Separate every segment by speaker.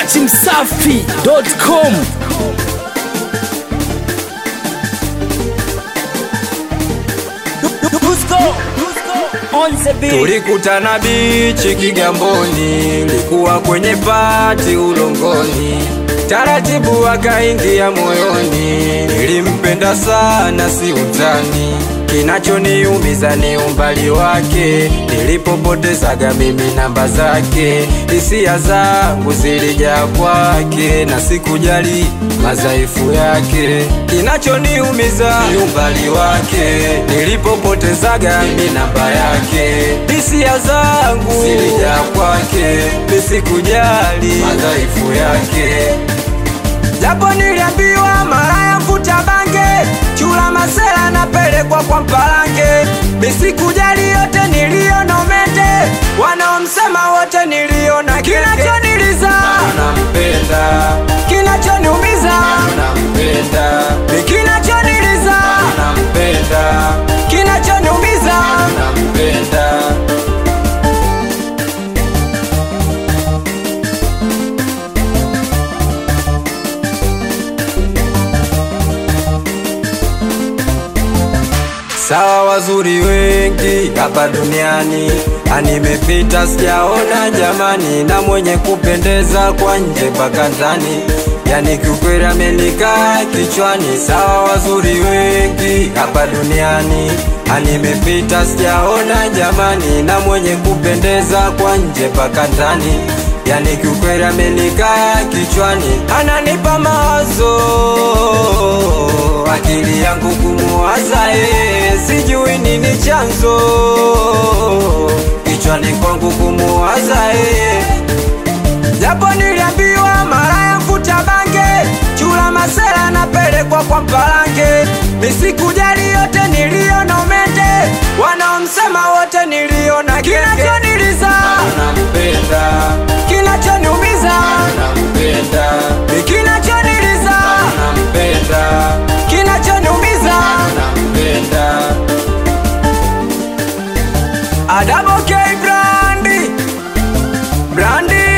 Speaker 1: dachimsafi.com
Speaker 2: Tulikutana bichi Kigamboni, likuwa kwenye pati ulongoni, taratibu akaingia moyoni, nilimpenda sana, si utani. Kinachoniumiza ni umbali wake, nilipopotezaga mimi namba zake, hisia zangu zilijaa kwake na sikujali madhaifu yake. Kinachoniumiza ni umbali wake, nilipopotezaga mimi namba yake, hisia zangu zilijaa kwake, nisikujali madhaifu yake. Japo niliambiwa mara ya mvuta bange, chula masela napelekwa kwa mpalange, nisikujali yote niliona umende, wanaomsema wote niliona kinachoniliza, nampenda kinachoniumiza, nampenda kinachoniliza, nampenda kinachoniumiza, nampenda Sawa, wazuri wengi hapa duniani, animepita sijaona jamani, na mwenye kupendeza kwa nje mpaka ndani, yani kiukweli amenikaa kichwani. Sawa, wazuri wengi hapa duniani, animepita sijaona jamani, na mwenye kupendeza kwa nje mpaka ndani, yani kiukweli amenikaa kichwani, ananipa mawazo akili yangu kumuwaza yeye, sijui nini chanzo kichwani kwangu kumuwaza yeye, japo niliambiwa mara ya mvuta bange, chula masela napelekwa kwa mpalange, nisikujali yote niliona umende, wanaomsema wote niliona kinachoniliza, nampenda kinachoniumiza, nampenda kinachoniliza, nampenda kinachoniumiza, nampenda Adamo K Brandi Brandi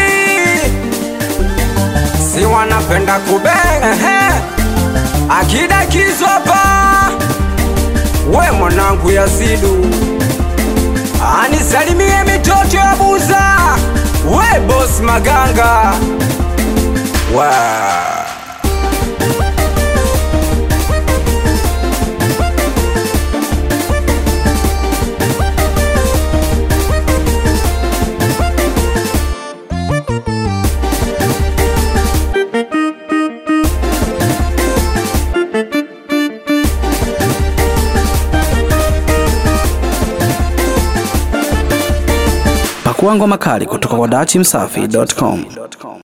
Speaker 2: si wanapenda kubenga ehe. Akida Kizopa we mwanangu Yasidu anisalimie mitoto ya Buza we boss Maganga wa
Speaker 1: Pakua ngoma kali kutoka kwa dachimsafi.com.